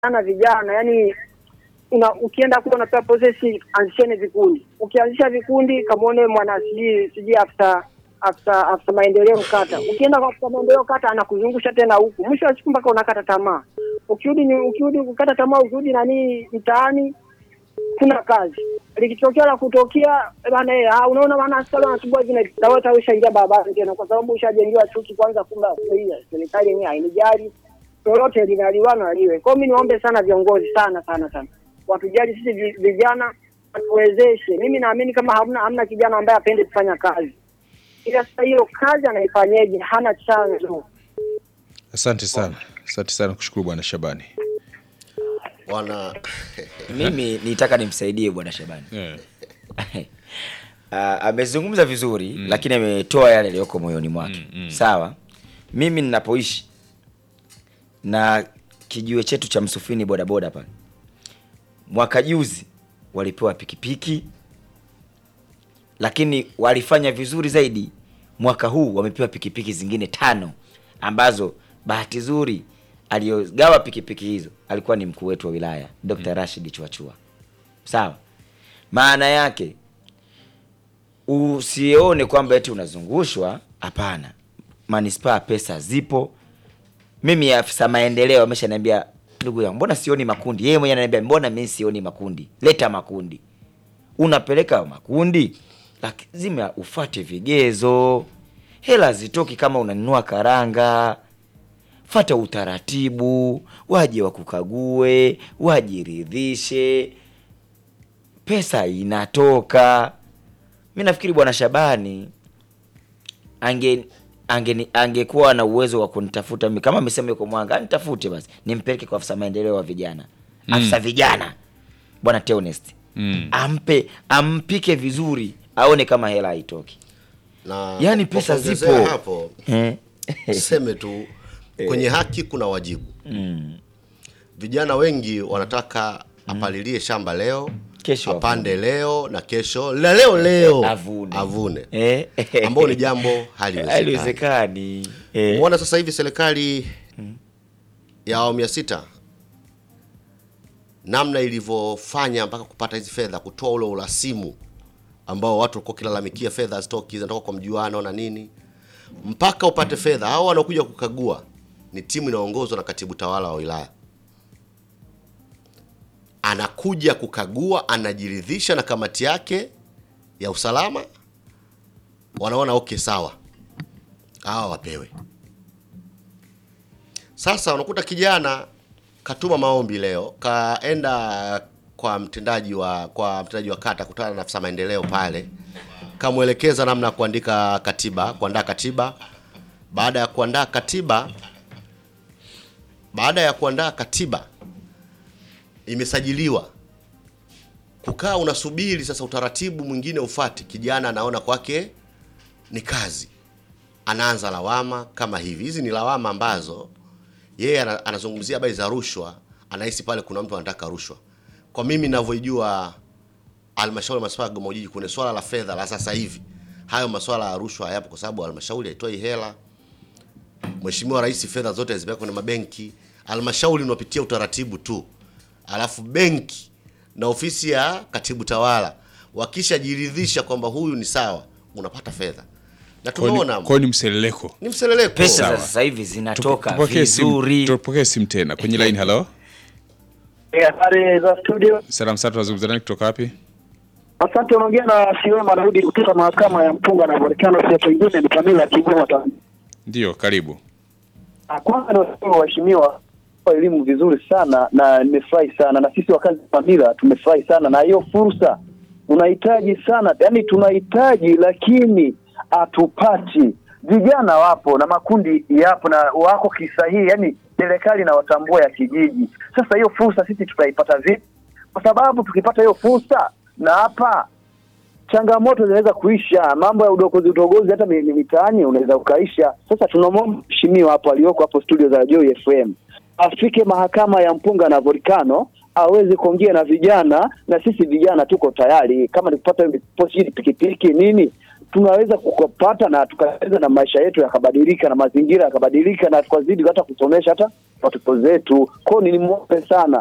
sana vijana, yani una, ukienda kule unapewa prosesi, anzisheni vikundi. Ukianzisha vikundi, kamwone mwana sijui sijui afisa afisa afisa maendeleo kata. Ukienda kwa afisa maendeleo kata, anakuzungusha tena huku, mwisho wa siku mpaka unakata tamaa. Ukirudi ni ukirudi kukata tamaa, ukirudi nani mtaani, kuna kazi likitokea la kutokea bana, eh, ah, unaona maana askari wanasumbua hivi na hivi, na wewe tayari ushaingia barabarani tena, kwa sababu ushajengiwa chuki kwanza. Kumbe hii serikali yenyewe hainijali lolote linaliwana liwe. Kwa hiyo mimi niombe sana viongozi sana sana sana watujali sisi vi- vijana, watuwezeshe. Mimi naamini kama hamna hamna kijana ambaye apende kufanya kazi, ila sasa hiyo kazi anaifanyeje? Hana chanzo. Asante sana, asante sana, kushukuru bwana Shabani. Bwana mimi nitaka nimsaidie bwana Shabani. Yeah. Uh, amezungumza vizuri lakini ametoa yale yaliyoko moyoni mwake sawa. Mimi ninapoishi na kijiwe chetu cha Msufini bodaboda pale, mwaka juzi walipewa pikipiki, lakini walifanya vizuri zaidi. Mwaka huu wamepewa pikipiki zingine tano ambazo bahati nzuri aliyogawa pikipiki hizo alikuwa ni mkuu wetu wa wilaya Dr. Rashid Chuachua. Sawa, maana yake usione kwamba eti unazungushwa. Hapana, manispaa pesa zipo. Mimi afisa maendeleo ameshaniambia, ndugu yangu, mbona sioni makundi? Yeye mwenyewe ananiambia, mbona mimi sioni makundi? Leta makundi. Unapeleka makundi, lazima ufate vigezo. Hela zitoki kama unanunua karanga. Fata utaratibu, waje wakukague, wajiridhishe, pesa inatoka. Mi nafikiri bwana Shabani ange ange angekuwa na uwezo wa kunitafuta mimi, kama amesema yuko Mwanga, nitafute basi nimpeleke kwa afisa maendeleo wa vijana, afisa vijana bwana Theonest Mm. ampe ampike vizuri, aone kama hela haitoki. na Yani pesa kwa kuongezea zipo. hapo Eh. seme tu kwenye haki kuna wajibu. Mm. Vijana wengi wanataka apalilie shamba leo Kesho apande leo na kesho la leo leo Avune. avune Eh. ambao ni jambo haliwezekani. Haliwezekani. Eh. Umeona sasa hivi serikali ya awamu ya sita namna ilivyofanya mpaka kupata hizi fedha, kutoa ule urasimu ambao watu walikuwa kilalamikia fedha hazitoki, zinatoka kwa mjuano na nini, mpaka upate fedha. Hao wanaokuja kukagua ni timu inaongozwa na katibu tawala wa wilaya, anakuja kukagua, anajiridhisha na kamati yake ya usalama, wanaona okay, sawa, hawa wapewe. Sasa unakuta kijana katuma maombi leo, kaenda kwa mtendaji wa kwa mtendaji wa kata, kutana na afisa maendeleo pale, kamwelekeza namna ya kuandika katiba, kuandaa katiba. Baada ya kuandaa katiba, baada ya kuandaa katiba imesajiliwa, kukaa unasubiri sasa utaratibu mwingine ufate. Kijana anaona kwake ni kazi, anaanza lawama kama hivi. Hizi ni lawama ambazo yeye ana- anazungumzia habari za rushwa, anahisi pale kuna mtu anataka rushwa. Kwa mimi ninavyoijua halmashauri ya manispaa ya Kigoma Ujiji, kwenye swala la fedha la sasa hivi, hayo maswala ya rushwa hayapo, kwa sababu halmashauri haitoi hela. Mheshimiwa Rais fedha zote zimewekwa kwenye mabenki, halmashauri unapitia utaratibu tu, alafu benki na ofisi ya katibu tawala wakishajiridhisha kwamba huyu ni sawa, unapata fedha na Kwa hiyo ni- tumeona kwa hiyo ni mseleleko. ni mseleleko Pesa za Sawa. sasa hivi zinatoka Tupokee simu, vizuri. tupokee simu tena kwenye line. Halo, Habari za studio. salam sana, tunazungumza nani kutoka wapi? Asante, unaongea na Siwema Daudi kutoka mahakama ya mpunga na volcano. Sio pengine ni Pamela Kigoma Tanzania. Ndio, karibu. Ah, Kwanza niwashukuru waheshimiwa kwa elimu vizuri sana na nimefurahi sana, na sisi wakazi wa Pamila tumefurahi sana na hiyo fursa. Tunahitaji sana, yani tunahitaji, lakini hatupati. Vijana wapo na makundi yapo na wako kisahihi, yani serikali na watambua ya kijiji. Sasa hiyo fursa sisi tutaipata vipi? Kwa sababu tukipata hiyo fursa na hapa changamoto zinaweza kuisha, mambo ya udogozi udogozi hata mi- mi- mitaani unaweza ukaisha. Sasa tunamwomba mheshimiwa hapo aliyoko hapo studio za Joy FM afike mahakama ya mpunga na volcano aweze kuongea na vijana, na sisi vijana tuko tayari, kama ni kupata pochi pikipiki nini, tunaweza kukapata na tukaweza na maisha yetu yakabadilika na mazingira yakabadilika na tukazidi hata kusomesha hata watoto zetu. Kwao nilimwombe sana